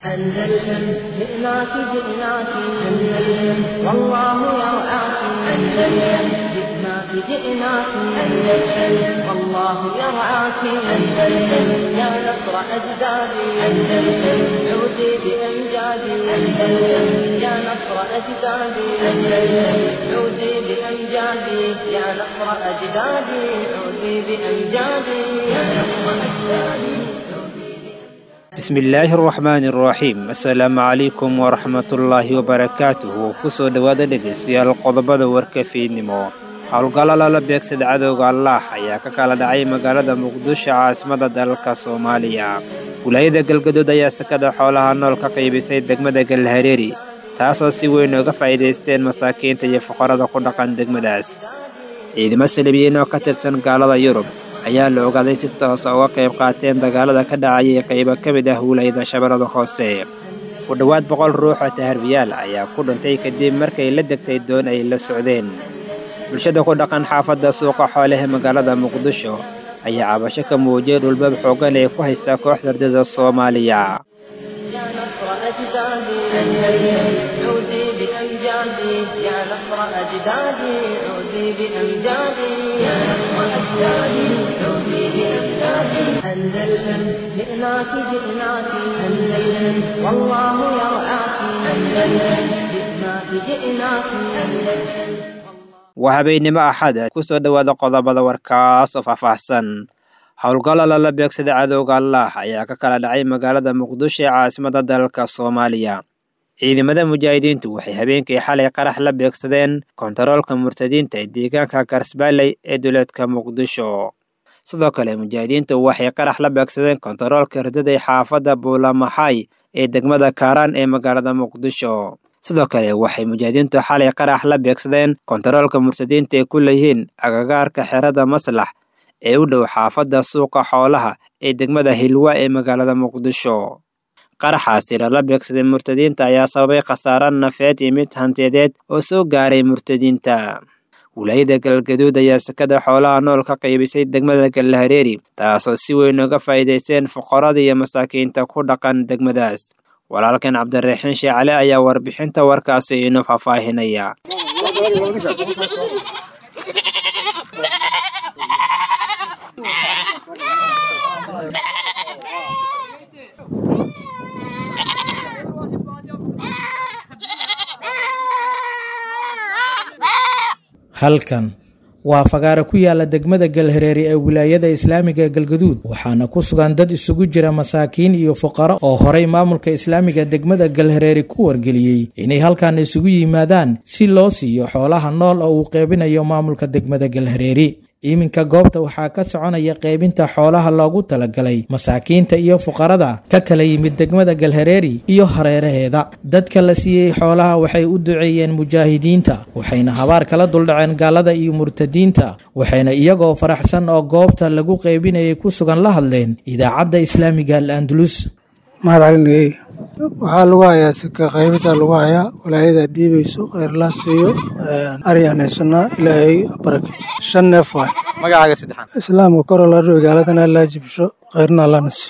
أندلسن جئناك جئناك أندلسن والله يرعاك أندلسن جئناك جئناك أندلسن والله يرعاك أندلسن يا نصر أجدادي أندلسن عودي بأمجادي أندلسن يا نصر أجدادي أندلسن عودي بأمجادي يا نصر أجدادي عودي بأمجادي يا نصر أجدادي bismillaahi araxmaani araxiim assalaamu calaykum waraxmatullaahi wabarakaatuhu kusoo dhowaada dhegaystayaal qodobada warka fiidnimo howlgallo lala beegsada cadowga allaah ayaa ka kala dhacay magaalada muqdisho caasimada dalalka soomaaliya wilaayada galgadood ayaa sakada xoolaha nool ka qaybisay degmada galhareeri taasoo si weyn uga faa'iidaysteen masaakiinta iyo fuqarada ku dhaqan degmadaas ciidamo salibiyiin oo ka tirsan gaalada yurub ayaa la ogaaday si toosa uga qayb qaateen dagaalada ka dhacayay qaybo ka mid ah wilaayada shabeellada hoose ku dhowaad boqol ruux oo taharbiyaal ayaa ku dhintay kadib markay la degtay doon ay la socdeen bulshada ku dhaqan xaafadda suuqa xoolaha magaalada muqdisho ayaa cabasho ka muujiyay dhulbab xooggan ee ku haysa kooxda ardada soomaaliya يا نصر أجدادي أندلسن عودي بأمجادي يا نصر أجدادي عودي بأمجادي يا نصر أجدادي عودي بأمجادي أندلسن جئناك جئناك أندلسن والله يرعاك أندلسن جئناك جئناك أندلسن waa habeennimo axad ku soo dhowaada qodobada warkaas oo faahfaahsan howlgallo lala beegsada cadowga allaah ayaa ka kala dhacay magaalada muqdisho ee caasimada dalalka soomaaliya ciidamada mujaahidiintu waxay habeenkii xalay qarax la beegsadeen kontaroolka murtadiinta ee deegaanka garsbaaley ee duleedka muqdisho sidoo kale mujaahidiintu waxay qarax la beegsadeen kontaroolka ridaday xaafadda buulamaxay ee degmada kaaraan ee magaalada muqdisho sidoo kale waxay mujaahidiintu xalay qarax la beegsadeen kontaroolka murtadiinta ee ku leeyihiin agagaarka xerada maslax ee u dhow xaafadda suuqa xoolaha ee degmada hilwa ee magaalada muqdisho qaraxaasi lala beegsaday murtadiinta ayaa sababay khasaaro nafeed iyo mid hantiyadeed oo soo gaaray murtadiinta wilaayada galgaduud ayaa sakada xoolaha nool ka qaybisay degmada galhareeri taasoo si weyn uga faa'iidaysteen fuqarada iyo masaakiinta ku dhaqan degmadaas walaalkan cabdiraxiin sheecale ayaa warbixinta warkaasi inoo faahfaahinaya halkan waa fagaare ku yaala degmada galhareeri ee wilaayada islaamiga ee galgaduud waxaana ku sugan dad isugu jira masaakiin iyo fuqaro oo horay maamulka islaamiga degmada galhareeri ku wargeliyey inay halkan isugu yimaadaan si loo siiyo xoolaha nool oo uu qeybinayo maamulka degmada galhareeri iminka goobta waxaa ka soconaya qaybinta xoolaha loogu talagalay masaakiinta iyo fuqarada ka kala yimid degmada galhareeri iyo hareeraheeda dadka la siiyey xoolaha waxay u duceeyeen mujaahidiinta waxayna habaar kala duldhaceen gaalada iyo murtadiinta waxayna iyagoo faraxsan oo goobta lagu qaybinayay ku sugan la hadleen idaacadda islaamiga al andalus mahad calinagey waxaa lagu hayaa sika qaybisa lagu hayaa walaayada dhiibayso kheyrlaa siiyo ari aan haysanaa ilaahay barake shan neef waay magacaaga saddexaan islaamka kor la dhigo gaaladana allaa jibsho kheyrna allana siiyo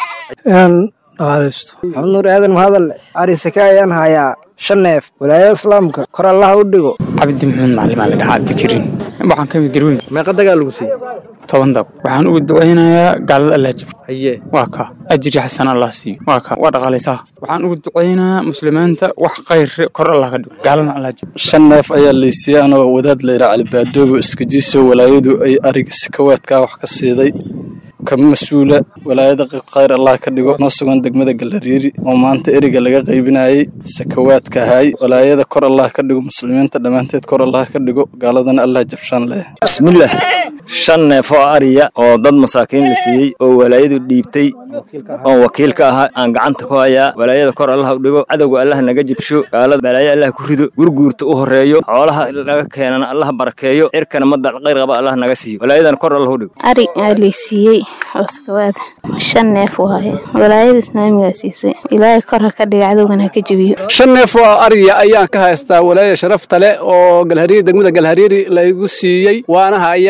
inaan dhaqaalaysto maxamed nuur aadan mahadalle ari saka ayaan hayaa shan neef walaayada islaamka kor allaha u dhigo cabdi maxamed macalin aa la dhahaa cabdikariim waxaan ka mid garweyn meeqa dagaa lagu siiyey toban dab waxaan ugu ducaynayaa gaalada allah jib haye waa ka ajri xasan allah siiyo waa ka waa dhaqaalaysaa waxaan ugu ducaynayaa muslimiinta wax khayr kor allah ka dhigo gaaladana allah jib shan neef ayaa laysiiyey anoo wadaad layidhaa calibaadoobo iskajiiso walaayadu ay ariga sikawaadkaa wax ka siiday ka mas-uula walaayada khayr allah ka dhigo noo sugan degmada galariiri oo maanta eriga laga qaybinayey sakawaadka ahay walaayada kor allah ka dhigo muslimiinta dhammaanteed kor allah ka dhigo gaaladana allah jabshaan leh bismillaah shan neef oo ariya oo dad masaakiin la siiyey oo walaayadu dhiibtay oon wakiil ka ahaa aan gacanta ku hayaa walaayada kor allah u dhigo cadowga allah naga jibsho gaalada balaayo allah ku rido gurguurta u horeeyo xoolaha laga keenana allah barakeeyo cirkana madal khayr qaba allah naga siiyo walaayadan kor allah u dhigo ari aa laysiiyey oskawaad shan neef waaye walaayada islaamigaa siisay ilaahay kor ha ka dhiga cadowgan ha ka jebiyo shan neef oo ariya ayaan ka haystaa walaaya sharafta leh oo galhariiri degmada galhariiri laygu siiyey waana hayaa waa ku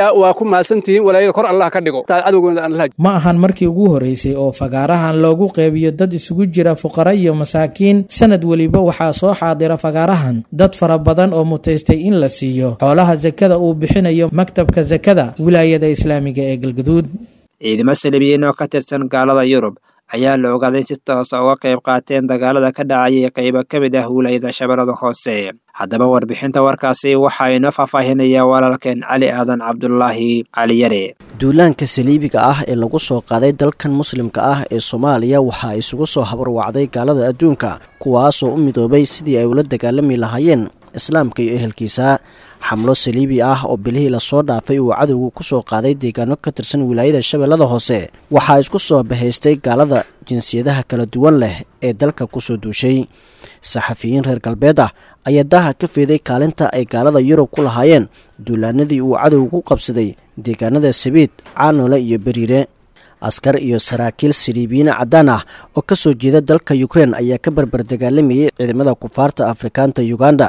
ku mahadsantihiin walaayada kor allah ka dhigo cadowgooda aan laha ma ahan markii ugu horeysay oo fagaarahan loogu qeybiyo dad isugu jira fuqara iyo masaakiin sanad weliba waxaa soo xaadira fagaarahan dad fara badan oo mutaystay in la siiyo xoolaha sakada uu bixinayo maktabka sakada wilaayada islaamiga ee galgaduud ciidamo salibiyiin oo ka tirsan gaalada yurub ayaa la ogaaday in si toosa uga qayb qaateen dagaalada ka dhacayay qaybo ka mid ah wilaayada shabeellada hoose haddaba warbixinta warkaasi waxaa inoo faahfaahinaya walaalkeen cali aadan cabdulaahi cali yare duulaanka saliibiga ah ee lagu soo qaaday dalkan muslimka ah ee soomaaliya waxaa isugu soo habarwacday gaalada adduunka kuwaasoo u midoobay sidii ay ula dagaalami lahaayeen islaamka iyo ehelkiisa xamlo saliibi ah oo bilihii lasoo dhaafay uu cadowgu ku soo qaaday deegaano ka tirsan wilaayada shabeellada hoose waxaa isku soo bahaystay gaalada jinsiyadaha kala duwan leh ee dalka kusoo duushay saxafiyiin reer galbeed ah ayaa daaha ka feeday kaalinta ay gaalada yurub ku lahaayeen duulaanadii uu cadowgu ku qabsaday deegaanada sabiid caanole iyo beriire askar iyo saraakiil saliibiyiin caddaan ah oo ka soo jeeda dalka yukrein ayaa ka barbar dagaalamayay ciidamada kufaarta afrikaanta uganda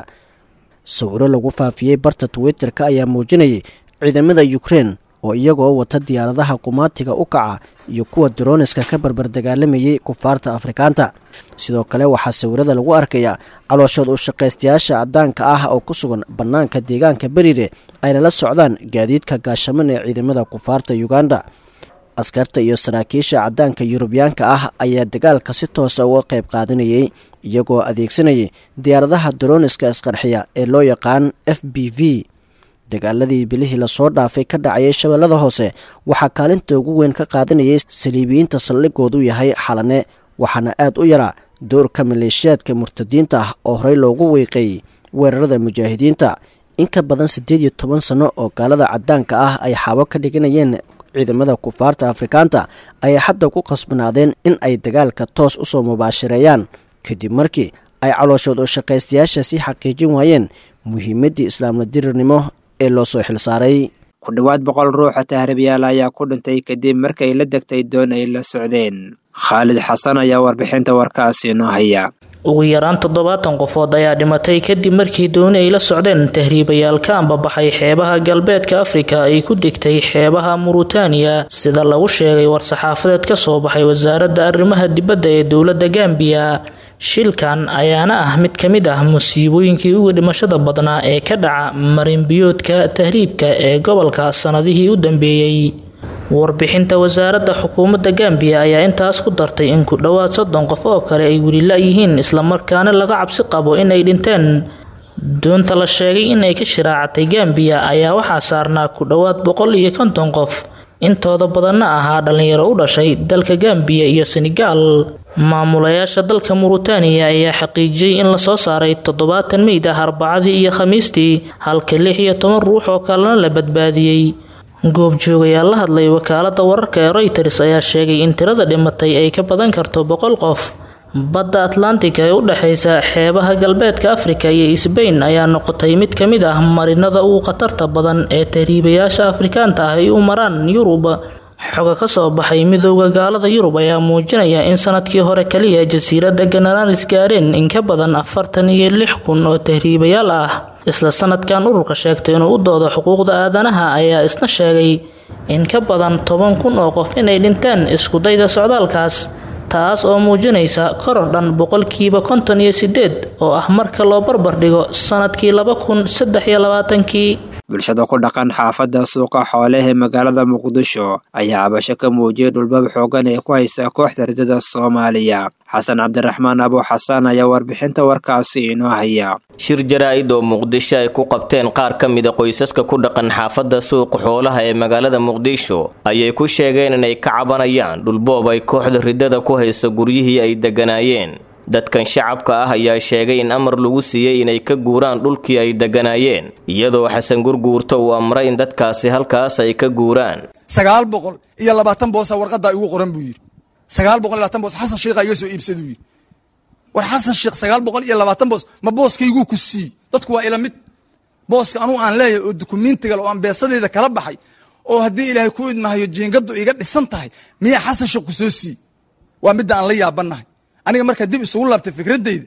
sawiro lagu faafiyey barta twitter-ka ayaa muujinayay ciidamada yukrein oo iyagoo wata diyaaradaha qumaatiga u kaca iyo kuwa daroniska ka barbar dagaalamayay kufaarta afrikaanta sidoo kale waxaa sawirada lagu arkayaa calooshood u shaqaystayaasha caddaanka ah oo ku sugan bannaanka deegaanka beriire ayna la socdaan gaadiidka gaashaman ee ciidamada kufaarta uganda askarta iyo saraakiisha caddaanka yurubiyaanka ah ayaa dagaalka si toosa uga qayb qaadanayay iyagoo adeegsanayay diyaaradaha daroniska isqarxiya ee loo yaqaan f b v dagaaladii bilihii lasoo dhaafay ka dhacayay shabeellada hoose waxaa kaalinta ugu weyn ka qaadanayay saliibiyiinta saldhigoodu yahay xalane waxaana aad u yaraa doorka maleeshiyaadka murtadiinta ah oo horey loogu weyqeeyey weerarada mujaahidiinta in ka badan siddeed iyo toban sanno oo gaalada caddaanka ah ay xaabo ka dhiganayeen ciidamada kufaarta afrikaanta ayay hadda ku qasbanaadeen in ay dagaalka toos u soo mubaashareeyaan kadib markii ay calooshood oo shaqaystayaasha sii xaqiijin waayeen muhiimaddii islaamla dirirnimo ee loo soo xilsaaray ku dhowaad boqol ruuxa tahriibyaal ayaa ku dhintay kadib markay la degtay doon ay la socdeen khaalid xasan ayaa warbixinta warkaasi inoo haya ugu yaraan toddobaatan qofood ayaa dhimatay kadib markii dooni ay la socdeen tahriibayaal ka ambabaxay xeebaha galbeedka afrika ay ku degtay xeebaha murutaniya sida lagu sheegay war-saxaafadeed ka soo baxay wasaaradda arrimaha dibadda ee dowladda gambiya shilkan ayaana ah mid ka mid ah musiibooyinkii uga dhimashada badnaa ee ka dhaca marinbiyoodka tahriibka ee gobolka sannadihii u dambeeyey warbixinta wasaaradda xukuumadda gambiya ayaa intaas ku dartay in ku dhowaad soddon qof oo kale ay weli la-yihiin islamarkaana laga cabsi qabo inay dhinteen doonta la sheegay inay ka shiraacatay gambiya ayaa waxaa saarnaa ku dhowaad boqol iyo konton qof intooda badanna ahaa dhalinyaro u dhashay dalka gambiya iyo senegaal maamulayaasha dalka murutaniya ayaa xaqiijiyey in lasoo saaray toddobaatan meyd ah arbacadii iyo khamiistii halka lix iyo toban ruux oo kalena la badbaadiyey goobjoogayaal la hadlay wakaalada wararka ee royters ayaa sheegay in tirada dhimatay ay ka badan karto boqol qof badda atlantic ee u dhexeysa xeebaha galbeedka afrika iyo sbain ayaa noqotay mid ka mid ah marinada ugu khatarta badan ee tahriibayaasha afrikaanta ah ay u maraan yurub xoga ka soo baxay midooda gaalada yurub ayaa muujinaya in sanadkii hore kaliya jasiiradda ganaranis gaareen in ka badan afartan iyo lix kun oo tahriibayaal ah isla sanadkan ururka sheegtay inuu u doodo xuquuqda aadanaha ayaa isna sheegay in ka badan toban kun oo qof inay dhinteen iskudayda socdaalkaas taas oo muujinaysa koror dhan boqolkiiba konton iyo sideed oo ah marka loo barbar dhigo sanadkii laba kun saddex iyo labaatankii bulshada ku dhaqan xaafadda suuqa xooleh ee magaalada muqdisho ayaa cabasho ka muujiyay dhulbab xoogan ee ku haysa kooxda ridada soomaaliya xasan cabdiraxmaan abo xasan ayaa warbixinta warkaasi inoo haya shir jaraa-id oo muqdisho ay ku qabteen qaar ka mida qoysaska ku dhaqan xaafadda suuqa xoolaha ee magaalada muqdisho ayay ku sheegeen inay ka cabanayaan dhulboob ay kooxda ridada ku hayso guryihii ay degganaayeen dadkan shacabka ah ayaa sheegay in amar lagu siiyey inay ka guuraan dhulkii ay degganaayeen iyadoo xasan gurguurta uu amray in dadkaasi halkaas ay ka guuraan sagaal boqol iyo labaatan boosa warqaddaa igu qoran buu yidhi sagaal boqol iyo labaatan boos xasan sheikha iga soo iibsaduu yidhi war xasan sheekh sagaal boqol iyo labaatan boos ma booskayguu ku siiyey dadku waa ila mid booska anugu aan leeyahay oo dukumentigal oo aan beesadeyda kala baxay oo haddii ilaahay ku idmahayo jiingadu iga dhisan tahay miyaa xasan sheekh ku soo siiyey waa midda aan la yaabannahay aniga markaa dib isugu laabtay fikradeyda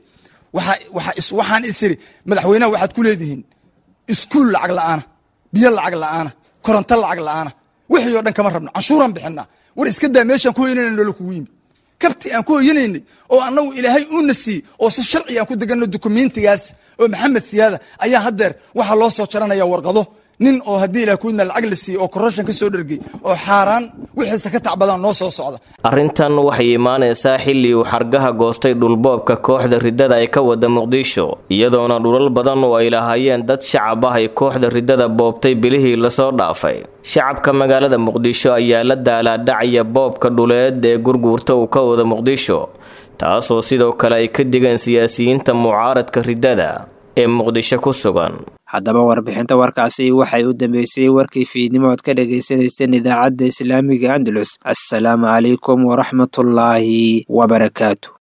waxaan isiri madaxweynaha waxaad ku leedihiin iskuul lacag la'aana biyo lacag la'aana koronto lacag la'aana wixii oo dhan kama rabno canshuuraan bixinaa war iska daa meeshaan ku hoyanayna noola kugu yimi kabti aan ku hoyanaynay oo annagu ilaahay uuna siiyey oo si sharci aan ku deganno dukumentigaas oo maxamed siyaada ayaa haddeer waxaa loo soo jaranaya warqado nin oo haddii ilaah kuidna lacag la siiyey oo korrashan ka soo dhergey oo xaaraan wixiisa ka tacbadaan noo soo socda arrintan waxay imaanaysaa xilli uu xargaha goostay dhulboobka kooxda riddada ay ka wada muqdisho iyadoona dhulal badan oo ay lahaayeen dad shacab ah ay kooxda riddada boobtay bilihii lasoo dhaafay shacabka magaalada muqdisho ayaa la daalaadhacaya boobka dhuleed ee gurguurta uu ka wada muqdisho taasoo sidoo kale ay ka digeen siyaasiyiinta mucaaradka riddada ee muqdisho ku sugan haddaba warbixinta warkaasi waxay u dambeysay warkii fiidnimo ood ka dhagaysanayseen idaacadda islaamiga andalus assalaamu calaykum waraxmatullaahi wabarakaatu